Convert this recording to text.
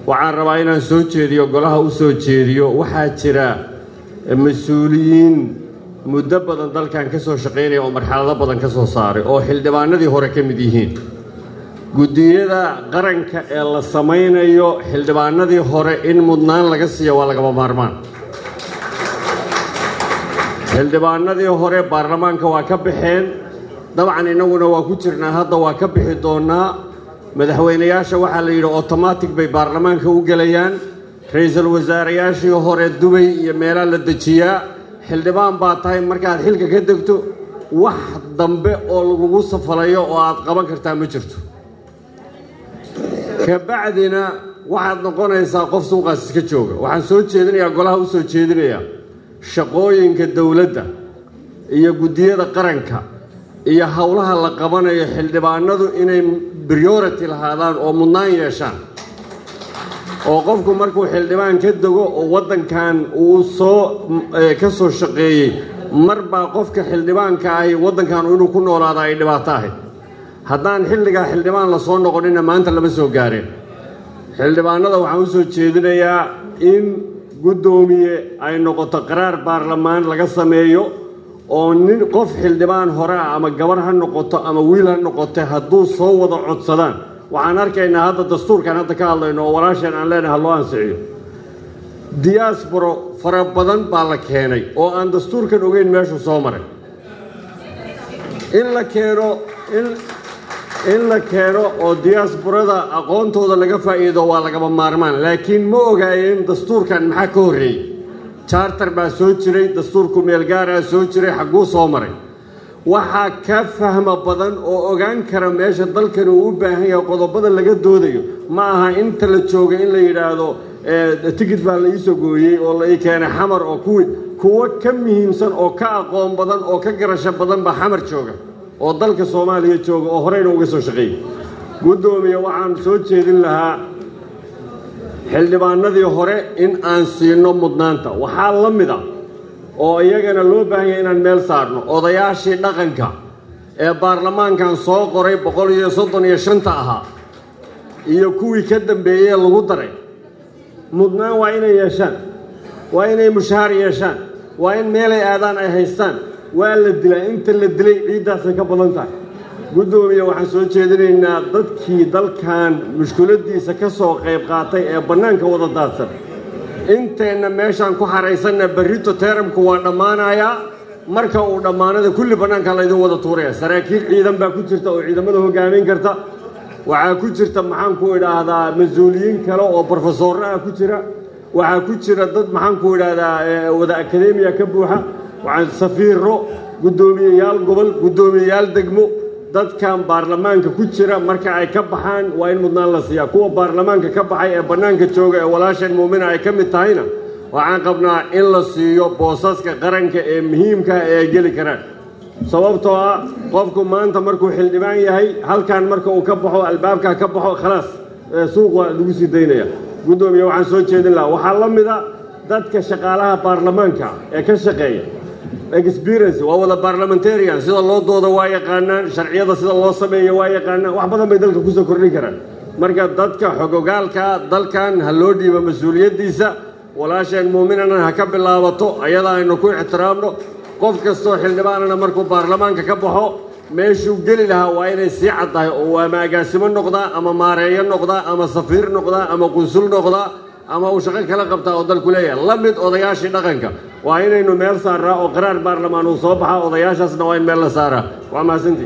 waxaan rabaa inaan soo jeediyo golaha u soo jeediyo waxaa jira mas-uuliyiin muddo badan dalkan ka soo shaqaynaya oo marxalado badan ka soo saaray oo xildhibaanadii hore ka mid yihiin guddiyada qaranka ee la samaynayo xildhibaanadii hore in mudnaan laga siiya waa lagama maarmaan xildhibaanadii hore baarlamaanka waa ka baxeen dabcan innaguna waa ku jirnaa hadda waa ka bixi doonnaa madaxweynayaasha waxaa la yidhi otomatic bay baarlamaanka u gelayaan ra-iisul wasaarayaashii hore dubay iyo meelaa la dejiyaa xildhibaan baa tahay markaad xilka ka degto wax dambe oo lagugu safalayo oo aad qaban kartaa ma jirto kabacdina waxaad noqonaysaa qof suuqaas iska jooga waxaan soo jeedinayaa golaha u soo jeedinayaa shaqooyinka dowladda iyo guddiyada qaranka iyo howlaha la qabanayo xildhibaanadu inay priority lahaadaan oo mudnaan yeeshaan oo qofku markuu xildhibaan ka dego oo waddankan uu soo ka soo shaqeeyey mar baa qofka xildhibaanka ahi waddankan inuu ku noolaada ay dhibaato ahayd haddaan xilligaa xildhibaan la soo noqonina maanta lama soo gaareen xildhibaanada waxaan u soo jeedinayaa in guddoomiye ay noqoto qaraar baarlamaan laga sameeyo oo nin qof xildhibaan hore ah ama gabar ha noqoto ama wiil ha noqote hadduu soo wada codsadaan waxaan arkaynaa hadda dastuurkan hadda ka hadlayno oo walaasheen aan leenahay ha loo ansixiyo diyaasboro fara badan baa la keenay oo aan dastuurkan ogeyn meeshuu soo maray in la keeno in la keeno oo diyaasborada aqoontooda laga faa'iido waa lagama maarmaan laakiin ma ogaayeen dastuurkan maxaa ka horreeyey charter baa soo jiray dastuurku meelgaaraa soo jiray xagguu soo maray waxaa ka fahma badan oo ogaan kara meesha dalkan uu u baahan yahay qodobada laga doodayo ma aha inta la jooga in la yidhaahdo tikid baa la iisoo gooyey oo la ii keenay xamar oo kuwii kuwo ka muhiimsan oo ka aqoon badan oo ka garasho badan baa xamar jooga oo dalka soomaaliya jooga oo horeyna uga soo shaqeeyey guddoomiye waxaan soo jeedin lahaa xildhibaanadii hore in aan siino mudnaanta waxaa la mid a oo iyagana loo baahan yahay inaan meel saarno odayaashii dhaqanka ee baarlamaankan soo qoray boqol iyo soddon iyo shanta ahaa iyo kuwii ka dambeeyey lagu daray mudnaan waa inay yeeshaan waa inay mushahaar yeeshaan waa in meelay aadaan ay haystaan waa la dilaa inta la dilay ciiddaasay ka badan tahay guddoomiye waxaan soo jeedinaynaa dadkii dalkan mushkuladiisa ka soo qayb qaatay ee bannaanka wada daadsan inteenna meeshaan ku xaraysanna berrito teeramku waa dhammaanayaa marka uu dhammaanada kulli bannaanka laydin wada tuuraya saraakiil ciidan baa ku jirta oo ciidamada hoggaamin karta waxaa ku jirta maxaan ku idhaahdaa mas-uuliyiin kale oo brofesorro ah ku jira waxaa ku jira dad maxaan ku idhaahdaa wada akademiya ka buuxa waxaan safiiro guddoomiyeyaal gobol guddoomiyeyaal degmo dadkan baarlamaanka ku jira marka ay ka baxaan waa in mudnaan la siiyaa kuwa baarlamaanka ka baxay ee bannaanka jooga ee walaasheen muumina ay ka mid tahayna waxaan qabnaa in la siiyo boosaska qaranka ee muhiimkaa ee ay geli karaan sababtoo ah qofku maanta markuu xildhibaan yahay halkan marka uu ka baxo albaabkaa ka baxo khalaas suuq waa lagu sii daynaya guddoomiye waxaan soo jeedin lahaa waxaa la mida dadka shaqaalaha baarlamaanka ee ka shaqeeya experience waa wada barlamentarian sida loo doodo waa yaqaanaan sharciyada sida loo sameeyo waa yaqaanaan wax badan bay dalka kusoo kordhin karaan marka dadka xogogaalka dalkan ha loo dhiibo mas-uuliyaddiisa walaasheen muuminana ha ka bilaabato ayada aynu ku ixtiraamno qof kastoo xildhibaanana markuu baarlamaanka ka baxo meeshuu geli lahaa waa inay sii caddahay oo ama agaasimo noqdaa ama maareeyo noqdaa ama safiir noqdaa ama qunsul noqdaa ama uu shaqo kala qabtaa oo dalku leeyahay la mid odayaashii dhaqanka waa inaynu meel saaraa oo qaraar baarlamaan uu soo baxaa odayaashaasna waa in meel la saaraa waa mahadsantii